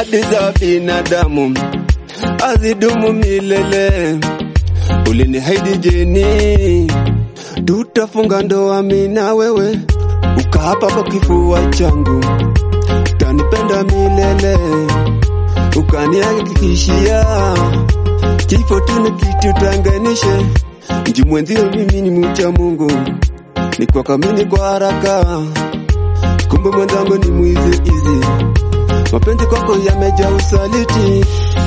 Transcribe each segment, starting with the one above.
ahadi za binadamu azidumu milele. Uliniahidi Jeni, tutafunga ndoa mimi na wewe, ukaapa kwa kifua changu utanipenda milele, ukanihakikishia kifo tu ni kitu tanganishe. Mji mwenzio mimi ni mcha Mungu, nikuakamini kwa haraka, kumbe mwenzangu ni mwizi izi. Mapenzi kwako yamejaa usaliti,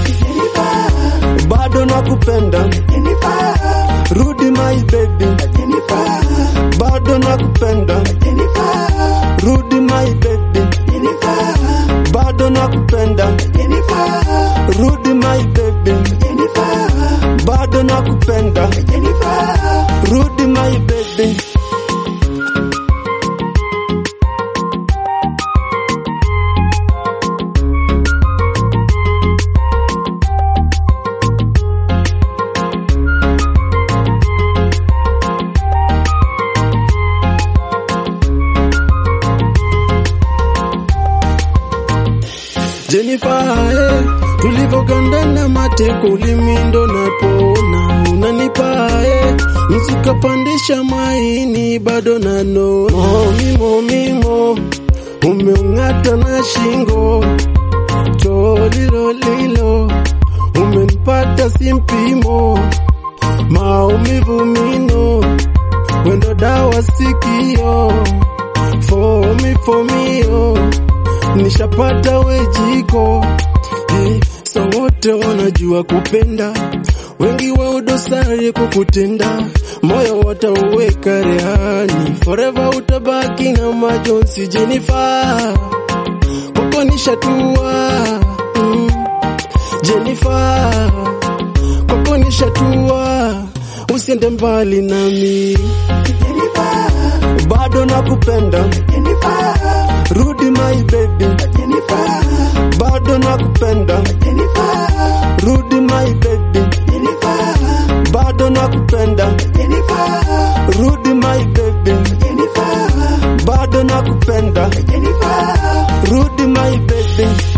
bado nakupenda, rudi my baby, bado nakupenda, rudi my baby, bado nakupenda, rudi my baby, bado nakupenda, rudi my baby. Jennifer, eh, tulivogandana mateko ulimindo napona unanipa eh, msukapandisha maini bado nano momimo mimo umeung'ata na shingo tolilolilo umenipata simpimo maumivu mino wendo dawa sikio fomi fomio nishapata wejiko hey, so wote wanajua kupenda wengi wao dosari kukutenda moyo watauweka rehani forever utabaki na majonzi Jennifer kwako nishatua mm. Jennifer kwako nishatua usiende mbali nami bado nakupenda, rudi my baby, bado nakupenda, rudi my baby, bado nakupenda, rudi my baby, bado nakupenda, rudi my baby.